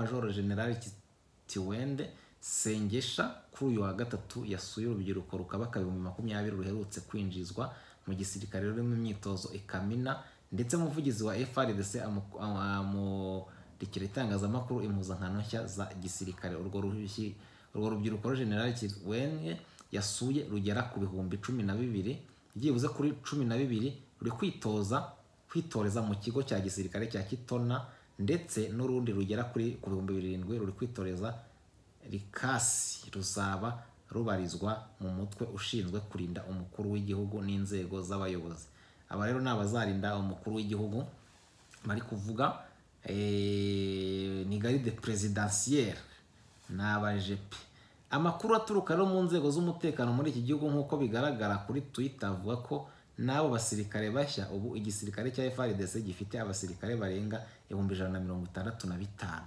majoro generale kitiwende sengesha kuri uyu wa gatatu yasuye urubyiruko rukabaka ibihumbi makumyabiri ruherutse kwinjizwa mu gisirikare rurimo imyitozo ikamina ndetse umuvugizi wa frdc amurikira itangazamakuru impuzankano nshya za gisirikare urwo ruhushyi urwo rubyiruko generale kitiwende yasuye rugera ku bihumbi cumi na bibiri byibuze kuri cumi na bibiri ruri kwitoza kwitoreza mu kigo cya gisirikare cya kitona ndetse n'urundi rugera kuri ku bihumbi birindwi ruri kwitoreza rikasi ruzaba rubarizwa mu mutwe ushinzwe kurinda umukuru w'igihugu n'inzego z'abayobozi aba rero ni abazarinda umukuru w'igihugu bari kuvuga eh, ni garide perezidansiyeri ni abajepe amakuru aturuka rero mu nzego z'umutekano muri iki gihugu nk'uko bigaragara kuri twita avuga ko n'abo basirikare bashya ubu igisirikare cya frdc gifite abasirikare barenga ibihumbi ijana na mirongo itandatu na bitanu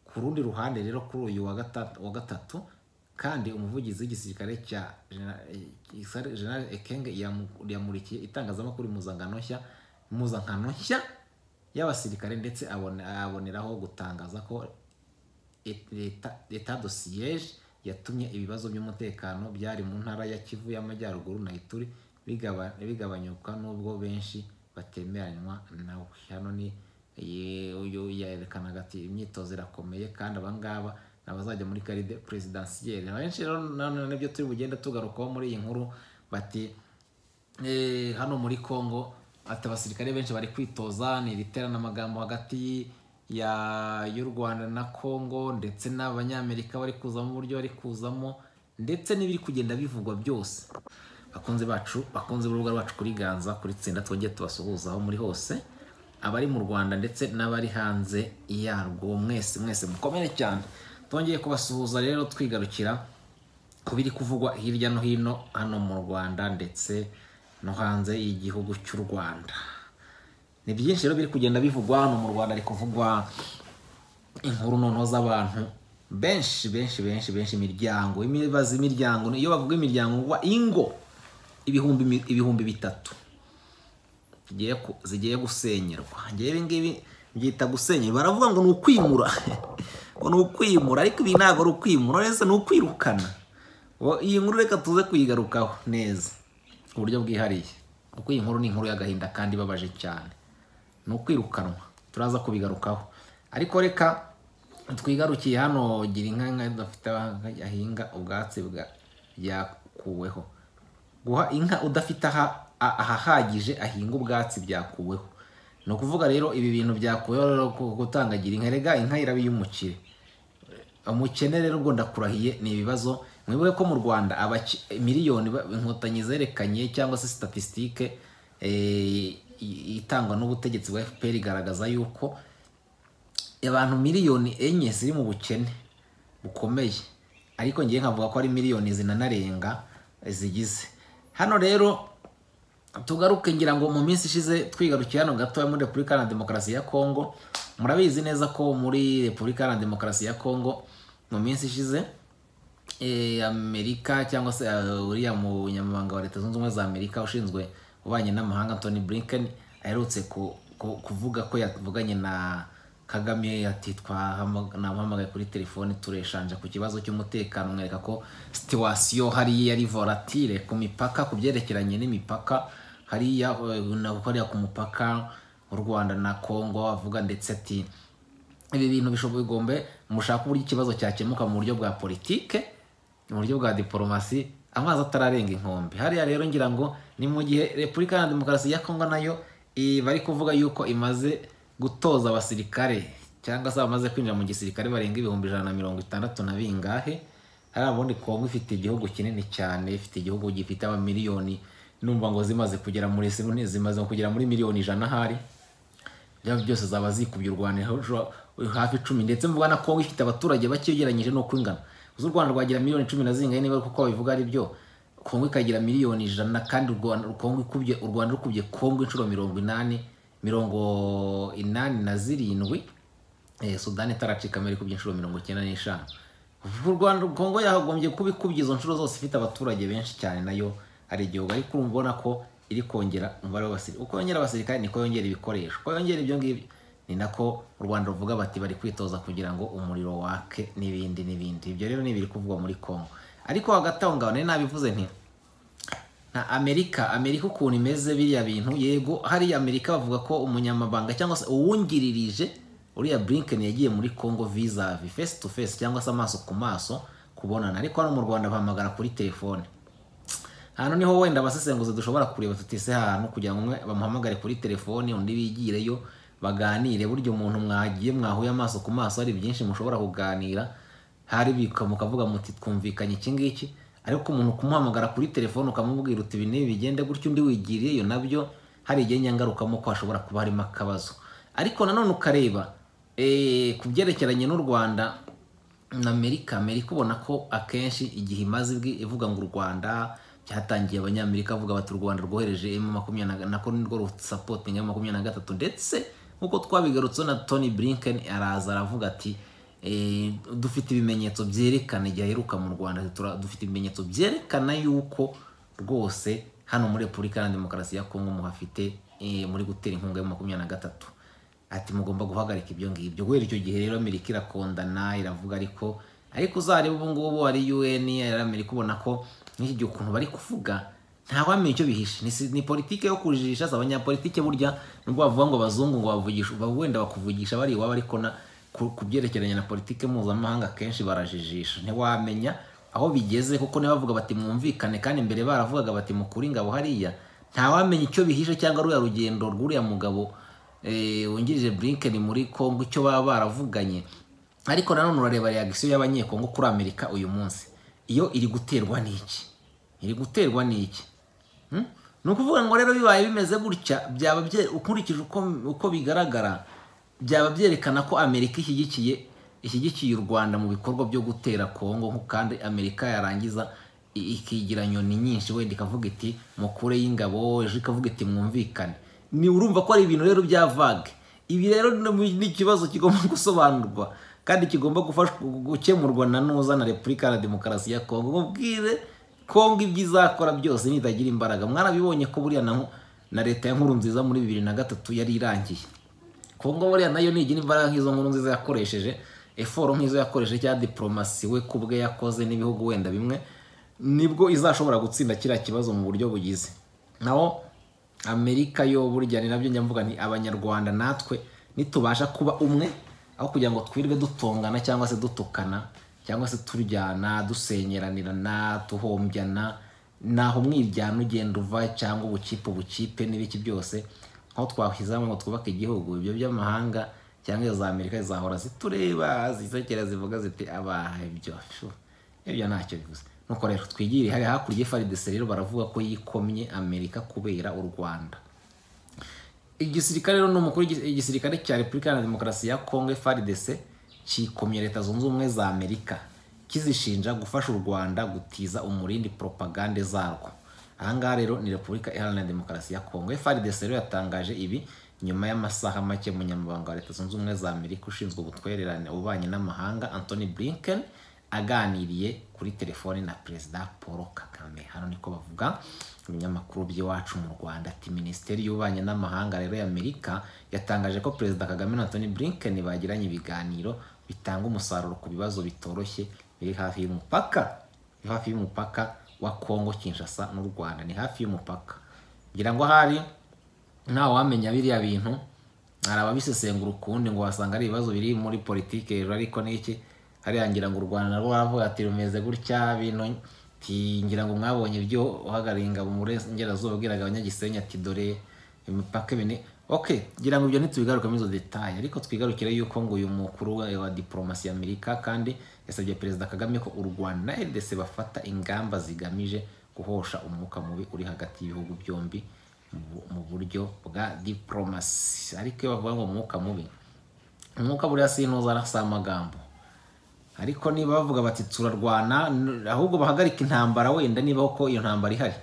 ku rundi ruhande rero kuri uyu wa gatatu wa gatatu kandi umuvugizi w'igisirikare cya general ekenge yamurikiye itangazamakuru impuzankano nshya impuzankano nshya y'abasirikare ndetse abone- aboneraho gutangaza ko et- leta- leta do siyeje yatumye ibibazo by'umutekano byari mu ntara ya kivu y'amajyaruguru na ituri bigaba- bigabanyuka n'ubwo benshi batemeranywa nawe hano ni ye- uyu yerekanaga ati imyitozo irakomeye kandi abangaba ni abazajya muri karide perezidansiyeri abenshi rero nanone nibyo turi bugenda tugarukaho muri iyi nkuru bati Eh, hano muri congo ati abasirikare benshi bari kwitoza ni iriterana amagambo hagati ya y'u rwanda na congo ndetse n'abanyamerika bari kuzamo uburyo bari kuzamo ndetse n'ibiri kugenda bivugwa byose bakunzi bacu bakunze urubuga rwacu kuri ganza kuri tsinda twongere tubasuhuza aho muri hose abari mu rwanda ndetse n'abari hanze yarwo mwese mwese mukomere cyane twongeye kubasuhuza rero twigarukira ku biri kuvugwa hirya no hino hano mu rwanda ndetse no hanze y'igihugu cy'u rwanda ni byinshi rero biri kugenda bivugwa hano mu rwanda ari kuvugwa inkuru noneho z'abantu benshi benshi benshi benshi imiryango imibazi imiryango iyo bavuga imiryango ngo ingo ibihumbi mi- ibihumbi bitatu zigiye ku- zigiye gusenyerwa njyewe ibi ngibi byita gusenyerwa baravuga ngo ni ukwimura ngo ni ukwimura ariko ibi ntabwo ari ukwimura rese ni ukwirukana Wo- iyi nkuru reka tuze kuyigarukaho neza ku buryo bwihariye kuko iyi nkuru ni inkuru y'agahinda kandi ibabaje cyane ni ukwirukanwa turaza kubigarukaho ariko reka twigarukiye hano gira inka inka idafite aho ahinga ubwatsi bwa- byakuweho guha inka udafite aha- a- ahahagije ahinga ubwatsi byakuweho ni ukuvuga rero ibi bintu byakuweho rero ku- gutangagira inka rega inka iraba iy'umukire umukene rero ubwo ndakurahiye ni ibibazo mwibuke ko mu rwanda abaci- miliyoni ba- inkotanyi zerekanye cyangwa se statisitike itangwa n'ubutegetsi bwa fpr igaragaza yuko abantu miliyoni enye ziri mu bukene bukomeye ariko ngewe nkavuga ko ari miliyoni zinanarenga zigize hano rero tugaruke ngira ngo mu minsi ishize twigarukiye hano gatoya muri repubulika iharanira demokarasi ya kongo murabizi neza ko muri repubulika iharanira demokarasi ya kongo mu minsi ishize eh, amerika cyangwa se eh, uriya munyamabanga wa leta zunze ubumwe za amerika ushinzwe ububanyi n'amahanga antony blinken aherutse ku- ku- kuvuga ko yavuganye na kagame ati "Twahama- namuhamagaye kuri telefoni tureshanja ku kibazo cy'umutekano mwereka ko situwasiyo hariya yari volatile ku mipaka ku byerekeranye n'imipaka hariya eh, na- hariya ku mupaka w'u rwanda na kongo avuga ndetse ati ibi bintu bishobora bigombe mushaka uburyo ikibazo cyakemuka mu buryo bwa politike mu buryo bwa diporomasi amazi atararenga inkombe hariya rero ngira ngo ni mu gihe repubulika iharanira demokarasi ya kongo nayo eh, bari kuvuga yuko imaze gutoza abasirikare cyangwa se bamaze kwinjira mu gisirikare barenga ibihumbi ijana na mirongo itandatu na bingahe hari ubundi kongo ifite igihugu kinini cyane ifite igihugu gifite abamiliyoni numva ngo zimaze kugera muri zimaze kugera muri miliyoni ijana ahari byaba byose zaba zikubye u Rwanda hejuru- hafi icumi ndetse mvuga na Kongo ifite abaturage bake ugereranyije n'uko ingana uzi u Rwanda rwagira miliyoni cumi na zingahe niba kuko babivuga ari byo Kongo ikagira miliyoni ijana kandi u Rwanda Kongo ikubye u Rwanda rukubye Kongo inshuro mirongo inani mirongo inani na zirindwi eh, Sudani itaracika mbere ikubye inshuro mirongo icyenda n'eshanu u Rwanda Kongo yagombye kuba ikubye izo nshuro zose ifite abaturage benshi cyane nayo ari igihugu ariko urumva ubona ko iri kongera umubare w'abasirikare uko yongera abasirikare niko yongera ibikoresho uko yongera ibyo ngibyo ni nako u rwanda ruvuga bati bari kwitoza kugira ngo umuriro wake n'ibindi n'ibindi ibyo rero ni ibiri kuvugwa muri congo ariko hagati aho ngaho nari nabivuze nti nta amerika amerika ukuntu imeze biriya bintu yego hariya amerika bavuga ko umunyamabanga cyangwa se uwungiririje uriya burinkeni yagiye muri congo vizavi fesi tu fesi cyangwa se amaso ku maso kubonana ariko hano mu rwanda bahamagara kuri telefone hano niho wenda abasesenguzi dushobora kureba tutise ahantu kugira ngo umwe bamuhamagare kuri telefone undi bigireyo baganire burya umuntu mwagiye mwahuye amaso ku maso hari byinshi mushobora kuganira hari mukavuga muti twumvikanye iki ngiki ariko umuntu kumuhamagara kuri telefone ukamubwira uti ibi n'ibi bigende gutyo undi wigiriyeyo nabyo hari igihe nyangarukamo ko hashobora kuba harimo akabazo ariko nanone ukareba ku byerekeranye n'u rwanda na amerika amerika ubona ko akenshi igihe imaze ivuga ngo u rwanda cyatangiye abanyamerika avuga bati u rwanda rwohereje emu makumyabiri na kane rwo rusapotinga emu makumyabiri na gatatu ndetse nk'uko twabigarutseho na tony blinken araza aravuga ati dufite ibimenyetso byerekana igihe aheruka mu rwanda dufite ibimenyetso byerekana yuko rwose hano muri repubulika ya demokarasi ya kongo muhafite muri gutera inkunga ya makumyabiri na gatatu ati mugomba guhagarika ibyo ngibyo guhera icyo gihe rero amerika irakondana iravuga ariko ariko uzareba ubu ngubu ari un amerika ubona ko n'iki gihe ukuntu bari kuvuga ntawamenya icyo bihishe ni politiki yo kujijisha abanyapolitike burya nubwo bavuga ngo abazungu ngo bavugisha wenda bakuvugisha bari iwabo ariko ku byerekeranye na politiki mpuzamahanga akenshi barajijisha ntiwamenya aho bigeze kuko bavuga bati mwumvikane kandi mbere baravugaga bati mukuri ingabo hariya ntawamenya icyo bihishe cyangwa ruriya rugendo rw'uriya mugabo wungirije burinkeni muri congo icyo baba baravuganye ariko nanone urareba reagisiyo y'abanyekongo kuri amerika uyu munsi iyo iri guterwa n'iki iri guterwa n'iki ni ukuvuga ngo rero bibaye bimeze gutya byaba ukurikije uko bigaragara byaba byerekana ko amerika ishyigikiye ishyigikiye u rwanda mu bikorwa byo gutera kongo kandi amerika yarangiza ikigira nyoni nyinshi wenda ikavuga iti mukure y'ingabo ejo ikavuga iti mwumvikane ni urumva ko ari ibintu rero bya vage ibi rero ni ikibazo kigomba gusobanurwa kandi kigomba gukemurwa na nuza na repubulika na demokarasi ya kongo mubwire kongo ibyo izakora byose nitagira imbaraga mwarabibonye ko buriya na leta ya nkuru nziza muri bibiri na gatatu yari irangiye kongo buriya nayo nigira imbaraga nk'izo nkuru nziza yakoresheje eforo nk'izo yakoresheje cyangwa diporomasi we ku bwe yakoze n'ibihugu wenda bimwe nibwo izashobora gutsinda kiriya kibazo mu buryo bugize naho amerika yo burya ni nabyo mvuga ni abanyarwanda natwe nitubasha kuba umwe aho kugira ngo twirwe dutongana cyangwa se dutukana cyangwa se turyana dusenyeranirana tuhombyana naho umwiryana ugenda uva cyangwa ubukipe ubukipe n'ibiki byose aho twahizamo ngo twubake igihugu ibyo by'amahanga cyangwa za amerika zahora zitureba zisekera zivuga ziti abaha ibyo ibyo ntacyo bivuze nuko rero twigire hari hakurya y'ifarideso rero baravuga ko yikomye amerika kubera u rwanda igisirikare rero ni umukuru igisirikare cya repubulika na demokarasi ya kongo faridese cyikomye leta zunze ubumwe za amerika kizishinja gufasha u rwanda gutiza umurindi poropagande zarwo ahangaha rero ni repubulika iharanira demokarasi ya kongo frdc rero yatangaje ibi nyuma y'amasaha make munyamabanga wa leta zunze ubumwe za amerika ushinzwe ubutwererane ububanyi n'amahanga anthony blinken aganiriye kuri telefoni na perezida paul kagame hano niko bavuga ibinyamakuru by'iwacu mu rwanda ati minisiteri y'ububanyi n'amahanga rero y'amerika yatangaje ko perezida kagame na anthony blinken bagiranye ibiganiro bitanga umusaruro ku bibazo bitoroshye biri hafi y'umupaka biri hafi y'umupaka wa kongo kinshasa n'u rwanda ni hafi y'umupaka ngira ngo ahari ntawe wamenya biriya bintu hari ababisesengura ukundi ngo wasanga ari ibibazo biri muri politiki rero ariko n'iki hariya ngira ngo u rwanda narwo baravuga ati rumeze gutya bintu ngira ngo mwabonye ibyo uhagarariye ingabo muri ngerazuba ubwiraga abanyagisenyi ati dore imipaka ibine ok ngira ngo ibyo ntitubigarukamo izo detaye ariko twigarukire yuko ngo uyu mukuru wa diporomasi ya amerika kandi yasabye perezida kagame ko u rwanda na rdc bafata ingamba zigamije guhosha umwuka mubi uri hagati y'ibihugu byombi mu buryo bwa diporomasi ariko iyo bavuga ngo umwuka mubi umwuka buriya sintuza arasa amagambo ariko niba bavuga bati turarwana ahubwo bahagarika intambara wenda niba ko iyo ntambara ihari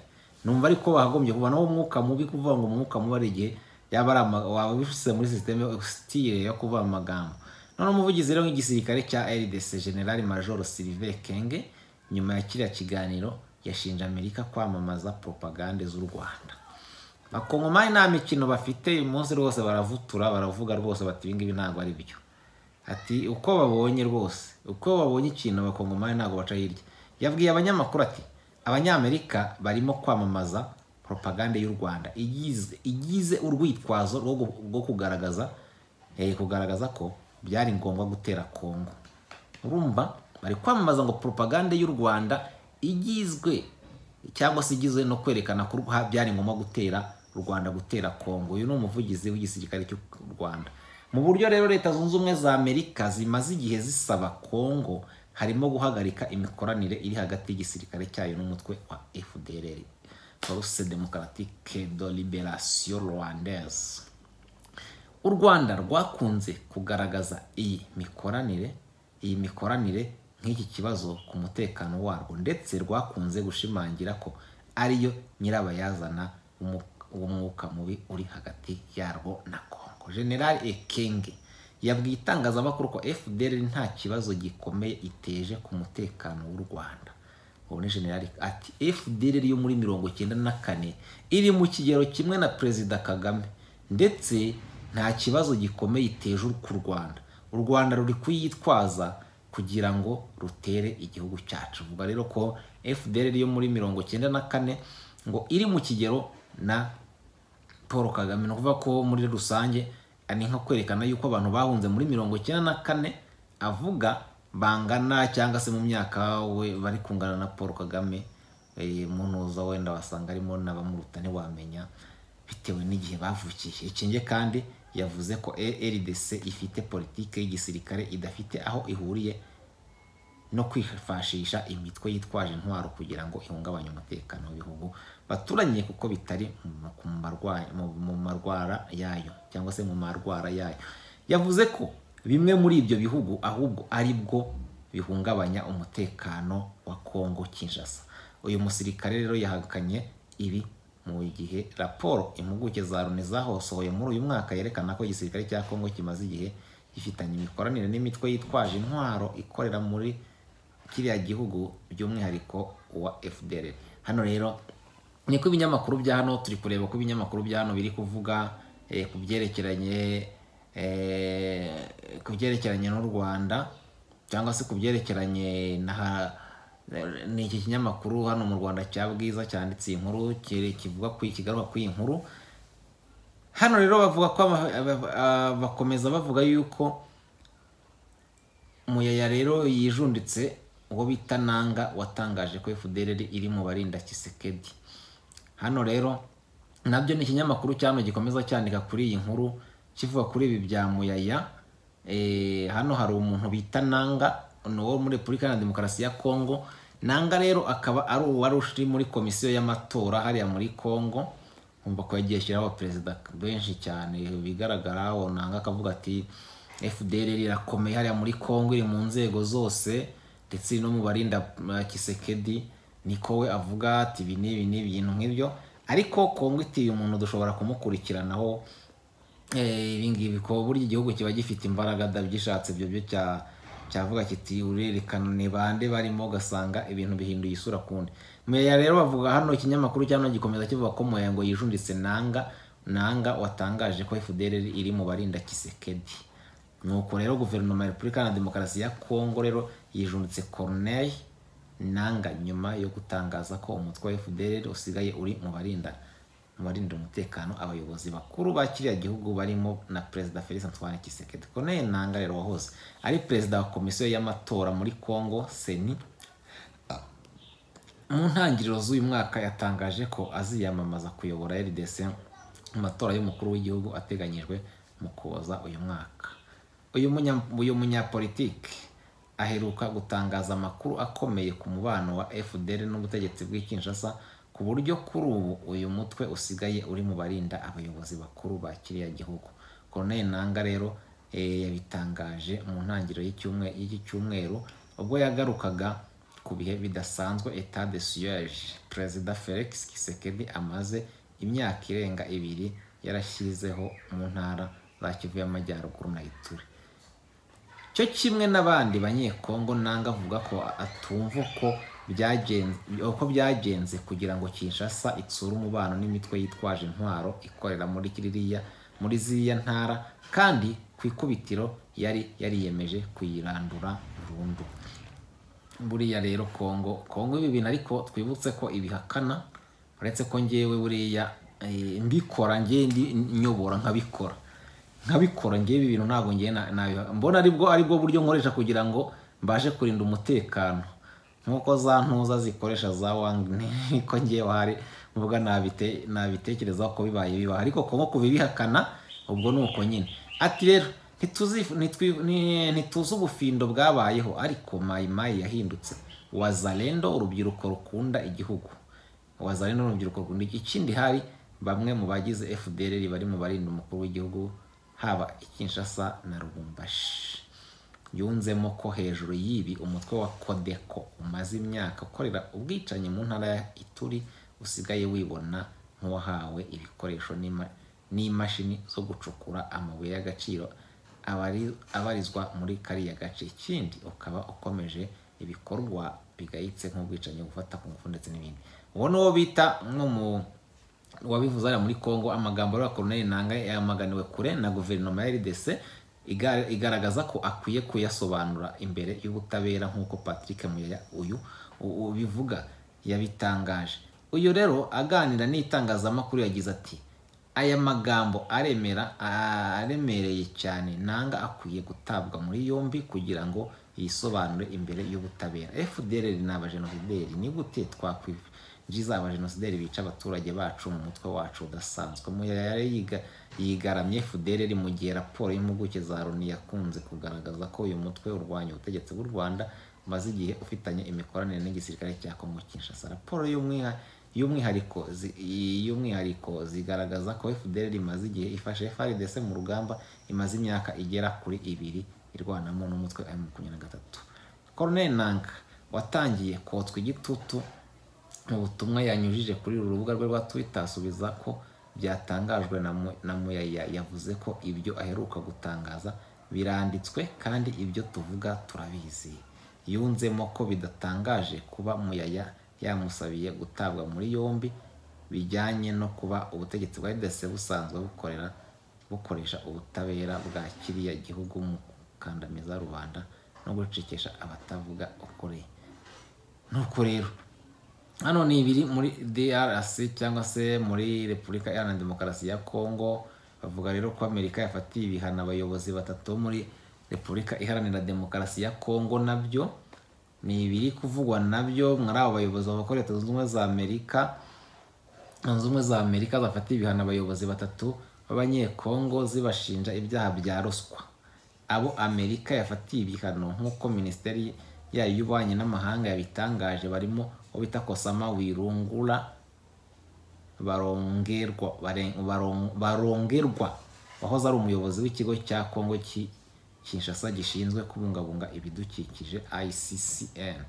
numva ariko bahagombye kuba naho umwuka mubi kuvuga ngo umwuka mubi ari igihe yaba ari waba bishyize muri sisiteme sitire yo kuvuga amagambo none umuvugizi rero w'igisirikare cya rdc general major sylvain kenge nyuma ya kiriya kiganiro yashinja amerika kwamamaza poropagande z'u rwanda abakongomani nta mikino bafite uyu munsi rwose baravutura baravuga rwose bati ibi ngibi ntabwo ari byo ati uko babonye rwose uko babonye ikintu abakongomani ntabwo baca hirya yabwiye abanyamakuru ati abanyamerika barimo kwamamaza poropagande y'u rwanda igize igize urwitwazo rwo gu- rwo kugaragaza eh, kugaragaza ko byari ngombwa gutera kongo urumva bari kwamamaza ngo poropagande y'u rwanda igizwe cyangwa se igizwe no kwerekana ko ha- byari ngombwa gutera u rwanda gutera kongo uyu ni umuvugizi w'igisirikare cy'u rwanda mu buryo rero leta zunze ubumwe za amerika zimaze igihe zisaba kongo harimo guhagarika imikoranire iri hagati y'igisirikare cyayo n'umutwe wa fdr force democratique de liberation rwandaise u rwanda rwakunze kugaragaza iyi mikoranire iyi mikoranire nk'iki kibazo ku mutekano warwo ndetse rwakunze gushimangira ko ariyo nyirabayazana w'umu- w'umwuka mubi uri hagati yarwo na kongo general ekenge yabwiye itangazamakuru ko fdr nta kibazo gikomeye iteje ku mutekano w'u rwanda ubu ni general ati fdr yo muri mirongo icyenda na kane iri mu kigero kimwe na perezida kagame ndetse nta kibazo gikomeye iteje ku rwanda u rwanda ruri kuyitwaza kugira ngo rutere igihugu cyacu vuga rero ko fdr yo muri mirongo icyenda na kane ngo iri mu kigero na paul kagame ni ukuvuga ko muri rusange ni nko kwerekana yuko abantu bahunze muri mirongo icyenda na kane avuga bangana cyangwa se mu myaka we bari kungana na paul kagame eh, munuza wenda wasanga arimo n'abamuruta ntiwamenya bitewe n'igihe bavukiye ikinge kandi yavuze ko rdc ifite politike y'igisirikare idafite aho ihuriye no kwifashisha imitwe yitwaje intwaro kugira ngo ihungabanye umutekano w'ibihugu baturanye kuko bitari mu- ku marwa- mu- mu marwara yayo cyangwa se mu marwara yayo yavuze ko bimwe muri ibyo bihugu ahubwo ari bwo bihungabanya umutekano wa kongo kinshasa uyu musirikare rero yahakanye ibi mu gihe raporo impuguke za loni zahosohoye muri uyu mwaka yerekana ko igisirikare cya kongo kimaze igihe gifitanye imikoranire n'imitwe yitwaje intwaro ikorera muri kiriya gihugu by'umwihariko wa FDR hano rero niko ibinyamakuru bya hano turi kureba ko ibinyamakuru bya hano biri kuvuga eh, ku byerekeranye eh, ku byerekeranye n'u Rwanda cyangwa se ku byerekeranye na ha- ni iki kinyamakuru hano mu Rwanda cya Bwiza cyanditse iyi nkuru kire- kivuga ku kigaruka kuri iyi nkuru hano rero bavuga ko aba- aba- aba- bakomeza bavuga yuko Muyaya rero yijunditse uwo bita Nanga watangaje ko FDLR iri mu barinda Kisekedi. Hano rero nabyo ni ikinyamakuru cyano gikomeza cyandika kuri iyi nkuru kivuga kuri ibi bya Muyaya. Eh, hano hari umuntu bita Nanga ni uwo muri Repubulika Iharanira Demokarasi ya Kongo. Nanga rero akaba ari uwari uri muri komisiyo y'amatora hariya muri Kongo umva ko yagiye ashyiraho abaperezida benshi cyane bigaragara nanga akavuga ati fdr irakomeye hariya muri congo iri mu nzego zose ndetse iri no mu barinda uh, kisekedi niko we avuga ati ibi n'ibi n'ibi ibintu nk'ibyo ariko congo itiye umuntu dushobora kumukurikiranaho Eh, ibi ngibi ko burya igihugu kiba gifite imbaraga da gishatse ibyo byo cya cyavuga kiti urerekana ni bande barimo ugasanga ibintu bihinduye isura kundi meya rero bavuga hano ikinyamakuru cyano gikomeza kivuga ko moya ngo yijunditse nanga nanga watangaje ko FDR iri mu barinda kisekedi nuko rero guverinoma ya repubulika iharanira demokarasi ya kongo rero yijunditse corneille nanga nyuma yo gutangaza ko umutwe wa FDR usigaye uri mu barinda mu barinda umutekano abayobozi bakuru ba kiriya gihugu barimo na perezida Félix Antoine Tshisekedi Corneille Nanga rero wahoze ari perezida wa komisiyo y'amatora muri Congo seni mu ntangiriro z'uyu mwaka yatangaje ko aziyamamaza kuyobora RDC mu matora y'umukuru w'igihugu ateganyijwe mu kuboza uyu mwaka uyu munya uyu munyapolitiki aheruka gutangaza amakuru akomeye ku mubano wa FDL n'ubutegetsi bw'i Kinshasa ku buryo kuri ubu uyu mutwe usigaye uri mu barinda abayobozi bakuru ba kiriya gihugu Colonel Nanga rero eh, yabitangaje mu ntangiriro y'icyumwe- y'iki cyumweru ubwo yagarukaga ku bihe bidasanzwe etat de siège perezida felix kisekedi amaze imyaka irenga ibiri yarashyizeho mu ntara za kivu y'amajyaruguru na ituri cyo kimwe n'abandi banyekongo nanga avuga ko atumva ko byagenze uko byagenze kugira ngo kinshasa itsure umubano n'imitwe yitwaje intwaro ikorera muri kiriya muri ziriya ntara kandi ku ikubitiro yari yariyemeje kuyirandura burundu buriya rero kongo kongo ibi bintu ariko twibutse ko ibihakana uretse ko ngewe buriya eh, mbikora ngewe ndi nyobora nkabikora nkabikora ngewe ibi bintu ntabwo ngewe na- nabiha- mbona aribwo aribwo buryo nkoresha kugira ngo mbashe kurinda umutekano nk'uko za ntuza zikoresha za wangi niko ngewe hari mvuga nabite nabitekerezaho ko bibaye bibaha ariko kongo kubibihakana ubwo ni uko nyine ati rero ntituzifu- ntitwi- ni- ntituzi ubufindo bwabayeho ariko mayimayi yahindutse wazalendo urubyiruko rukunda igihugu wazalendo ni urubyiruko rukunda igihugu ikindi hari bamwe mu bagize fdr bari mu barinda umukuru w'igihugu haba i kinshasa na rubumbashi yunzemo ko hejuru y'ibi umutwe wa kodeko umaze imyaka ukorera ubwicanyi mu ntara ya ituri usigaye wibona nk'uwahawe ibikoresho n'ima- n'imashini zo gucukura amabuye y'agaciro abari- abarizwa muri kariya gace ikindi ukaba ukomeje ibikorwa bigayitse nk'ubwicanyi gufata ku ngufu ndetse n'ibindi uwo ni uwo bita nko mu wabivuze hariya muri congo amagambo ya koroneli nanga yamaganiwe kure na guverinoma ya rdc iga- igaragaza ko akwiye kuyasobanura imbere y'ubutabera nk'uko patrick muyaya uyu u- ubivuga yabitangaje uyu rero aganira n'itangazamakuru yagize ati aya magambo aremera aremereye cyane nanga akwiye gutabwa muri yombi kugira ngo yisobanure imbere y'ubutabera fdr ni abajenovideri ni gute twakwifuza jiza abajenosideri bica abaturage bacu mu mutwe wacu udasanzwe muyaya yari yiga- yigaramye fudereri mu gihe raporo y'impuguke za loni yakunze kugaragaza ko uyu mutwe urwanya ubutegetsi bw'u rwanda umaze igihe ufitanye imikoranire n'igisirikare cya kongo kinshasa raporo y'umwiha- y'umwihariko zi- y'umwihariko zigaragaza ko fdr imaze igihe ifashe frdc mu rugamba imaze imyaka igera kuri ibiri irwanamo n'umutwe wa m makumyabiri na gatatu koroneli nanka watangiye kotswa igitutu mu butumwa yanyujije kuri uru rubuga rwe rwa Twitter asubiza ko byatangajwe na Mu- na Muyaya yavuze ko ibyo aheruka gutangaza biranditswe kandi ibyo tuvuga turabizi yunzemo ko bidatangaje kuba Muyaya yamusabiye gutabwa muri yombi bijyanye no kuba ubutegetsi bwa RDC busanzwe bukorera bukoresha ubutabera bwa kiriya gihugu mu gukandamiza rubanda no gucikisha abatavuga ukuri nuko rero hano ni ibiri muri DRC cyangwa se muri Repubulika Iharanira Demokarasi ya Kongo bavuga rero ko Amerika yafatiye ibihano abayobozi batatu bo muri Repubulika Iharanira Demokarasi ya Kongo nabyo ni ibiri kuvugwa nabyo muri abo bayobozi bavuga ko Leta Zunze Ubumwe za Amerika Leta Zunze Ubumwe za Amerika zafatiye ibihano abayobozi batatu b'abanyekongo zibashinja ibyaha bya ruswa abo Amerika yafatiye ibihano nk'uko minisiteri yayo y'ububanyi n'amahanga yabitangaje barimo uwo bita Kosama Wirungura barongerwa baren- baron- barongerwa wahoze ari umuyobozi w'ikigo cya Kongo cy'i Kinshasa gishinzwe kubungabunga ibidukikije ICCN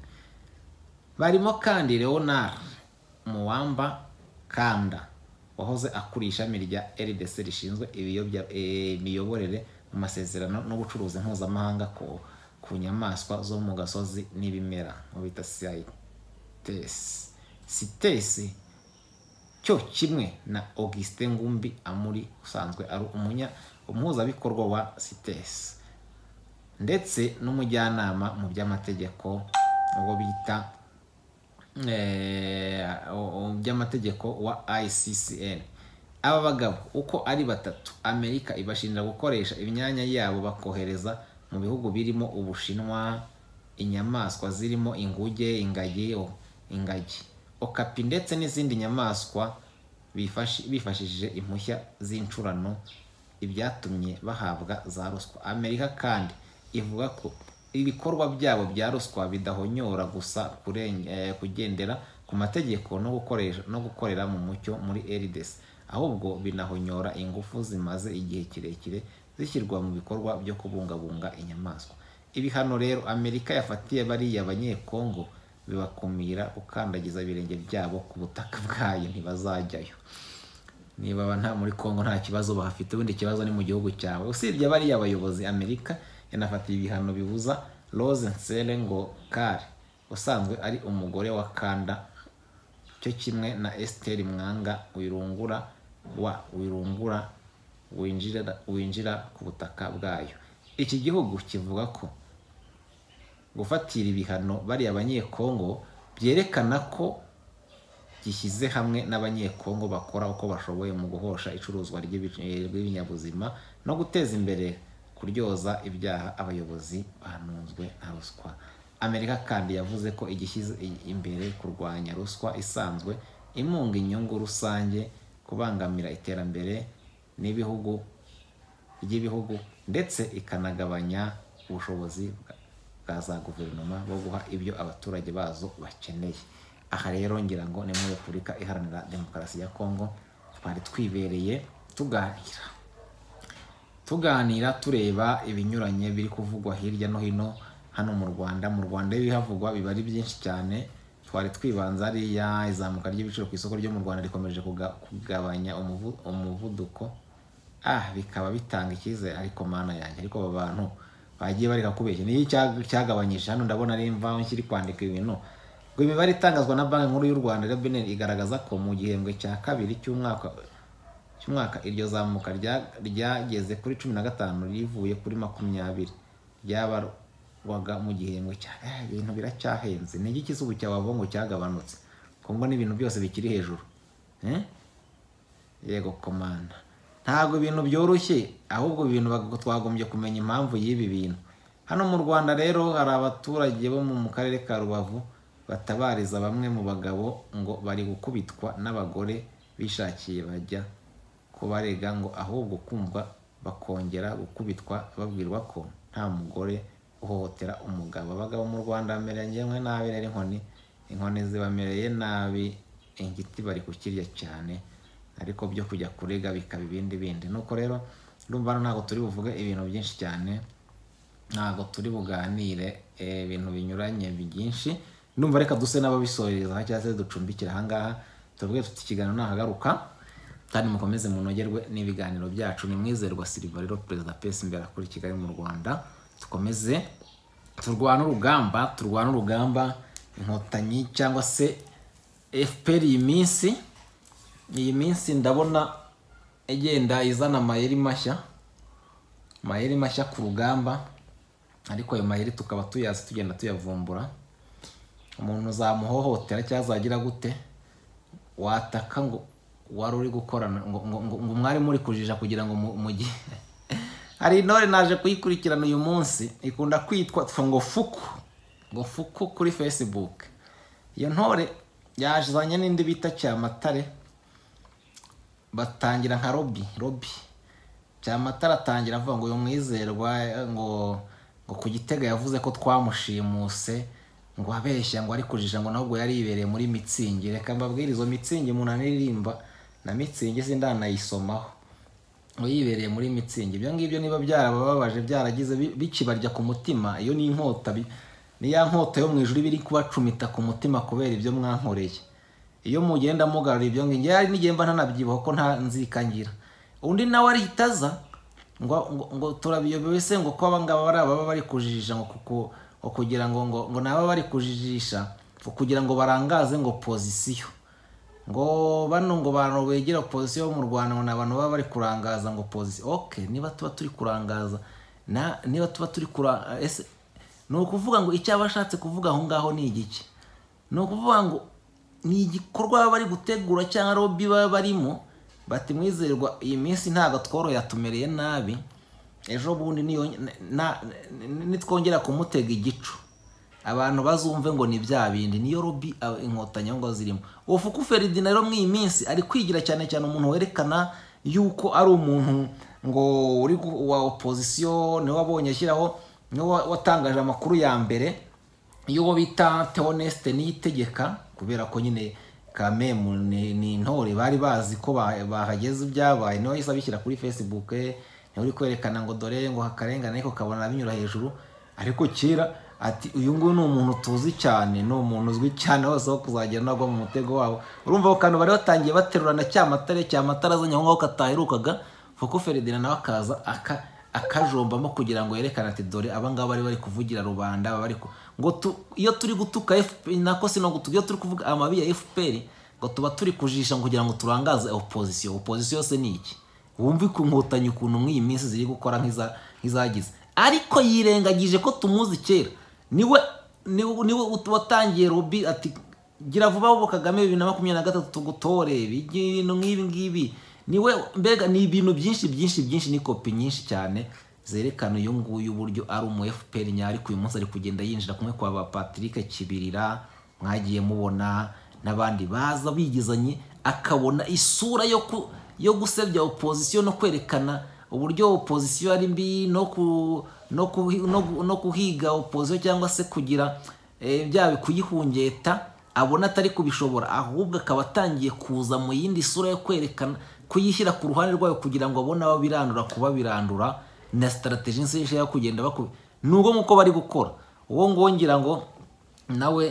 barimo kandi Leonard Muwamba Kanda wahoze akuriye ishami rya RDC rishinzwe ibiyobya- eh, imiyoborere mu masezerano n'ubucuruzi mpuzamahanga ku, ku nyamaswa zo mu gasozi n'ibimera mu bita CITES CITES cyo kimwe na Augustin Ngumbi Amuri usanzwe ari umunya umuhuzabikorwa wa CITES ndetse n'umujyanama mu by'amategeko uwo bita eh, u- u- by'amategeko wa ICCN aba bagabo uko ari batatu Amerika ibashinja gukoresha imyanya yabo bakohereza mu bihugu birimo Ubushinwa inyamaswa zirimo inguge ingagi o- ingagi okapi ndetse n'izindi nyamaswa bifashi- bifashishije impushya z'incurano ibyatumye bahabwa za ruswa Amerika kandi ivuga ko ibikorwa byabo bya ruswa bidahonyora gusa kureng- eh, kugendera ku mategeko no gukoresha no gukorera mu mucyo muri RDC ahubwo binahonyora ingufu zimaze igihe kirekire zishyirwa mu bikorwa byo kubungabunga inyamaswa ibihano rero Amerika yafatiye bariya banyekongo bibakumira gukandagiza ibirenge byabo ku butaka bwayo ntibazajyayo niba aba nta muri Kongo nta kibazo bahafite ubundi ikibazo ni mu gihugu cyawe usibye bariya bayobozi Amerika yanafatiye ibihano bibuza Rose Nsele ngo kare usanzwe ari umugore wa kanda cyo kimwe na esiteri mwanga wirungura wa wirungura winjira winjira ku butaka bwayo iki gihugu kivuga ko gufatira ibihano bariya abanyekongo byerekana ko gishyize hamwe n'abanyekongo bakora uko bashoboye mu guhosha icuruzwa ry'ibinyabuzima no guteza imbere kuryoza ibyaha abayobozi banunzwe na ruswa amerika kandi yavuze ko igishyize imbere kurwanya ruswa isanzwe imunga inyungu rusange kubangamira iterambere n'ibihugu ry'ibihugu ndetse ikanagabanya ubushobozi bwa za guverinoma bwo guha ibyo abaturage bazo bakeneye aha rero ngira ngo ni muri repubulika iharanira demokarasi ya kongo twari twibereye tuganira tuganira tureba ibinyuranye biri kuvugwa hirya no hino hano mu rwanda mu rwanda ibihavugwa biba ari byinshi cyane twari twibanza ariya izamuka ry'ibiciro ku isoko ryo mu rwanda rikomeje kugabanya umuvuduko ah bikaba bitanga icyizere ariko mana yanjye ariko aba bantu bagiye bareka kubeshya niyo cyagabanyije hano ndabona ari imvaho nshyiri kwandika ibintu ngo imibare itangazwa na banki nkuru y'u rwanda rbbn igaragaza ko mu gihembwe cya kabiri cy'umwaka cy'umwaka iryo zamuka ryageze kuri cumi na gatanu rivuye kuri makumyabiri ryabarwaga mu gihembwe cya ibintu biracyahenze ni igiki cy'izuba cya wavongo cyagabanutse kongo n'ibintu byose bikiri hejuru yego komanda ntabwo ibintu byoroshye ahubwo ibintu twagombye kumenya impamvu y'ibi bintu hano mu rwanda rero hari abaturage bo mu karere ka rubavu batabariza bamwe mu bagabo ngo bari gukubitwa n'abagore bishakiye bajya kubarega ngo ahubwo kumva bakongera gukubitwa babwirwa ko nta mugore uhohotera umugabo abagabo mu rwanda bamereye nabi rero inkoni inkoni zibamereye nabi ingiti bari kukirya cyane ariko byo kujya kurega bikaba ibindi bindi nuko rero urumva hano ntabwo turi buvuge ibintu byinshi cyane ntabwo turi buganire ibintu binyuranye byinshi ndumva reka duse n'ababisohoreza cyangwa se ducumbikira ahangaha tuvuge tuti ikiganiro nahagaruka kandi mukomeze munogerwe n'ibiganiro byacu ni mwizerwa siriva rero perezida pesi imbere akora kigali mu rwanda dukomeze turwana urugamba turwana urugamba inkotanyi cyangwa se fpr iyi minsi iyi minsi ndabona igenda izana amayeri mashya amayeri mashya ku rugamba ariko ayo mayeri tukaba tuyazi tugenda tuyavumbura umuntu uzamuhohotera cyangwa azagira gute wataka ngo wari uri gukorana ngo mwari muri kujija kugira ngo mugihe hari intore naje kuyikurikirana uyu munsi ikunda kwitwa ngo fuku ngo fuku kuri fesibuke iyo ntore yazanye n'indi bita cyamatare batangira nka robi robi cyamatara atangira avuga ngo uyu mwizerwa ngo ngo ku gitega yavuze ko twamushimuse ngo abeshya ngo ari kujija ngo nabwo yari yibereye muri mitsingi reka mbabwire izo mitsingi umuntu anaririmba na mitsingi ndanayisomaho ngo yibereye muri mitsingi ibyo ngibyo niba byarabababaje byaragize bikibarya ku mutima iyo ni inkota niya nkota yo mu ijuru iba iri kubacumita ku mutima kubera ibyo mwankoreye iyo mugenda mugarura ibyo ngibyo yari nigenda ntanabyibuha ko nta nzikangira undi nawe arihita aza ngo ngo turabiyobewe se ngo ko abangaba bari ababa bari kujijisha ngo kuko kugira ngo ngo ngo naba bari kujijisha kugira ngo barangaze ngo pozisiyo ngo bano ngo bantu begera pozisiyo mu Rwanda ngo ni abantu baba bari kurangaza ngo pozisiyo oke niba tuba turi kurangaza na niba tuba turi kurangaza ese ni ukuvuga ngo icyo abashatse kuvuga aho ngaho ni igiki ni ukuvuga ngo ni igikorwa baba bari gutegura cyangwa robi baba barimo bati mwizerwa iyi minsi ntabwo tworoye yatumereye nabi ejo bundi nitwongera kumutega igicu abantu bazumve ngo ni bya bindi niyo robi inkotanyi ngo zirimo ufuku feridina rero muri iyi minsi ari kwigira cyane cyane umuntu werekana yuko ari umuntu ngo uri wa opozisiyo niwe wabonye ashyiraho niwe watangaje amakuru ya mbere y'uwo bita teonesite niyitegeka kubera ko nyine kamemu ni intore bari bazi ko bahageze ibyabaye niwe yahise abishyira kuri facebook niwe uri kwerekana ngo dore ngo hakarengane ariko ukabona binyura hejuru ariko kera ati uyu nguyu ni umuntu tuzi cyane ni umuntu uzwi cyane hose wo kuzagenda agwa mu mutego wabo urumva ko kantu bari batangiye baterurana cyamatare cyamatare azanye aho ngaho kataherukaga fuko feridina nawe akaza akajombamo kugira ngo yerekane ati dore abangaba bari bari kuvugira rubanda bari ngo tu- iyo turi gutuka FPR nako si no gutuka iyo turi kuvuga amabi ya FPR ngo tuba turi kujisha kugira ngo turangaze opozisiyo opozisiyo se ni iki wumve ku nkotanyi ukuntu muri iyi minsi ziri gukora nk'iza- nk'izagize ariko yirengagije ko tumuzi kera niwe niwe niwe watangiye robi ati gira vuba ahubwo kagame bibiri na makumyabiri na gatatu tugutore ibintu nk'ibi ngibi niwe mbega ni ibintu byinshi byinshi byinshi ni kopi nyinshi cyane zerekana uyu nguyu uburyo ari umu fpr nyari uyu munsi ari kugenda yinjira kumwe kwa ba patrick kibirira mwagiye mubona n'abandi baza bigizanye akabona isura yo ku yo gusebya opozisiyo no kwerekana uburyo opozisiyo ari mbi no ku no, ku, no, gu- no kuhiga opozisiyo cyangwa se kugira eh, bya kuyihungeta abona atari kubishobora ahubwo akaba atangiye kuza mu yindi sura yo kwerekana kuyishyira ku ruhande rwayo kugira ngo abone ababirandura kuba birandura na sitarategi nshyashya yo kugenda bakubi nubwo nk'uko bari gukora uwo nguwo ngira ngo nawe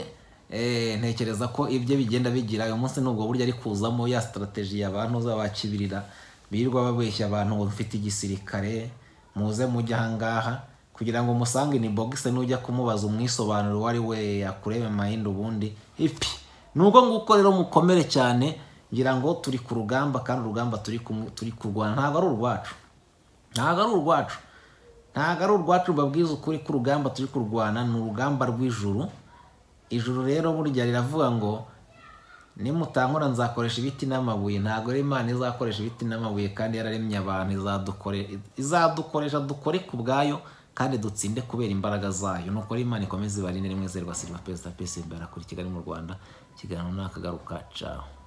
eh, ntekereza ko ibyo bigenda bigira uyu munsi nubwo buryo ari kuzamo ya sitarategi y'abantu zabakibirira birirwa babeshya abantu ngo mfite igisirikare muze mujye ahangaha kugira ngo musange ni bogise nujya kumubaza umwisobanuro uwo ari we yakurebe mayindi ubundi ipi nubwo nguko rero mukomere cyane ngira ngo turi ku rugamba kandi urugamba turi kumwe- turi kurwana ntabwo ari urwacu ntabwo ari urwacu ntabwo ari urwacu babwiza ukuri ko urugamba turi kurwana ni urugamba rw'ijuru ijuru rero burya riravuga ngo nimutankora nzakoresha ibiti n'amabuye ntabwo ari imana izakoresha ibiti n'amabuye kandi yararemye abantu izadukore- izadukoresha dukore ku bwayo kandi dutsinde kubera imbaraga zayo nuko rero imana ikomeze ibarinde rimwe zerwa silva perezida pesi imbere kuri kigali mu rwanda ikiganiro nakagaruka caho